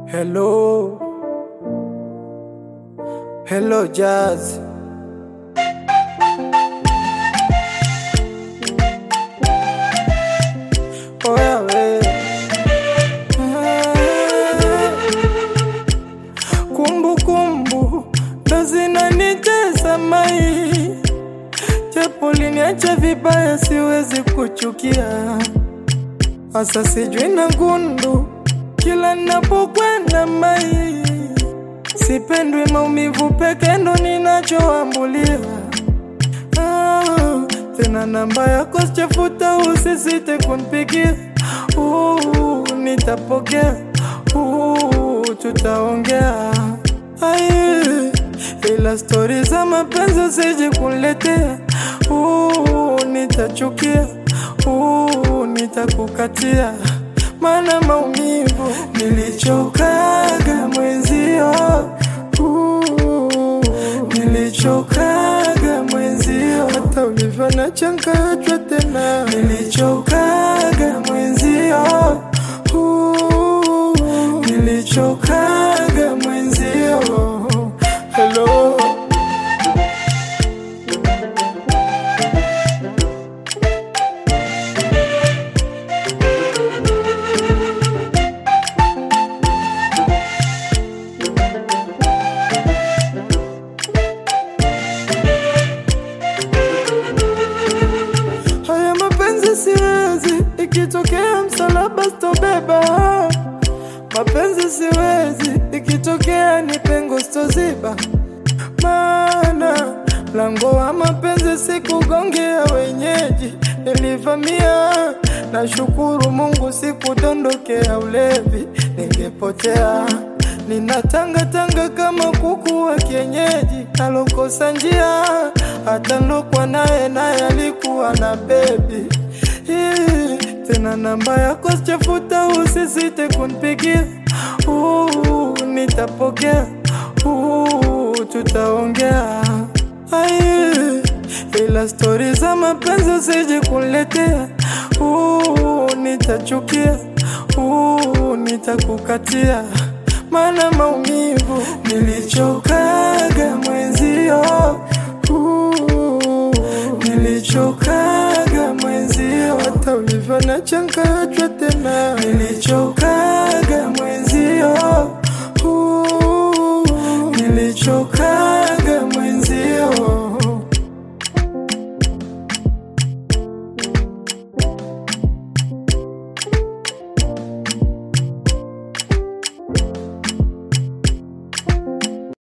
Hello, hello Jazz. Oya we. Kumbu kumbu ndo zinanitesa mai, japo liniacha vibaya, siwezi kuchukia Asa sijui na gundu kila napokwenda mai, sipendwi maumivu peke ndo ninachoambulia. Ah, tena namba yako sichafuta, usisite kunipigia. Uh, nitapokea. Uh, tutaongea. Ai, ila stori za mapenzi usije kuniletea. Uh, nitachukia. Uh, nitakukatia mana maumivu nilichokaga mwenzio uh, nilichokaga mwenzio hata ulivyo na changachwa tena nilichokaga mwenzio uh, nilichokaga mwenzio hello Haya mapenzi siwezi, ikitokea msalaba sitobeba. Mapenzi siwezi, ikitokea ni pengo sitoziba. Maana mlango wa mapenzi sikugongea wenyeji, nilivamia. Nashukuru Mungu sikudondokea ulevi, ningepotea ninatangatanga kama kuku wa kienyeji, nalokosa njia. Hata nilokwa naye naye alikuwa na bebi Ih, tena namba yako sichafuta, usisite kunipigia. Uh, nitapokea. Uh, tutaongea. Ai, ila stori za mapenzi usije kuniletea. Uh, nitachukia. Uh, nitakukatia mana maumivu nilichokaga mwenzio uh, nilichokaga mwenzio hata ulivyo na changachwa tena nilichokaga